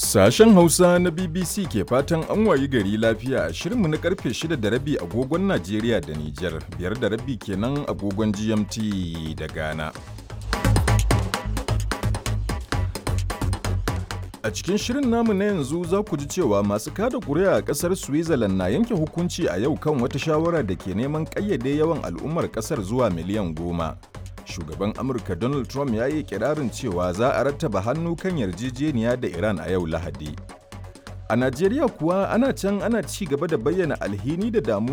Sashen Hausa na BBC ke fatan an wayi gari lafiya a shirinmu na karfe 6 da rabi agogon Najeriya da Nijar, biyar da rabi kenan agogon GMT da Ghana. A cikin shirin namu na yanzu za ku ji cewa masu kada kuri'a a ƙasar Switzerland na yanke hukunci a yau kan wata shawara da ke neman ƙayyade yawan al'ummar ƙasar zuwa miliyan goma. Shugaban Amurka Donald Trump ya yi kirarin cewa za a rattaba hannu kan yarjejeniya da Iran a yau Lahadi. A Najeriya kuwa ana can ana ci gaba da bayyana alhini da damuwa